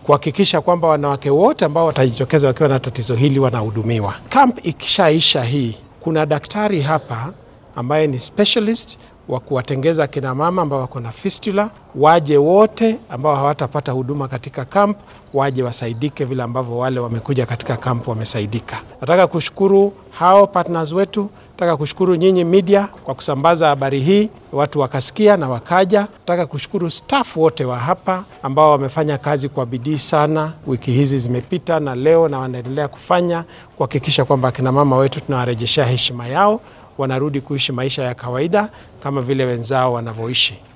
kuhakikisha kwamba wanawake wote ambao watajitokeza wakiwa na tatizo hili wanahudumiwa. Camp ikishaisha hii, kuna daktari hapa ambaye ni specialist wa kuwatengeza kina mama ambao wako na fistula, waje wote ambao hawatapata huduma katika camp, waje wasaidike vile ambavyo wale wamekuja katika camp wamesaidika. Nataka kushukuru hao partners wetu, nataka kushukuru nyinyi media kwa kusambaza habari hii, watu wakasikia na wakaja. Nataka kushukuru staff wote wa hapa ambao wamefanya kazi kwa bidii sana, wiki hizi zimepita na leo na wanaendelea kufanya kuhakikisha kwamba akina mama wetu tunawarejeshea heshima yao wanarudi kuishi maisha ya kawaida kama vile wenzao wanavyoishi.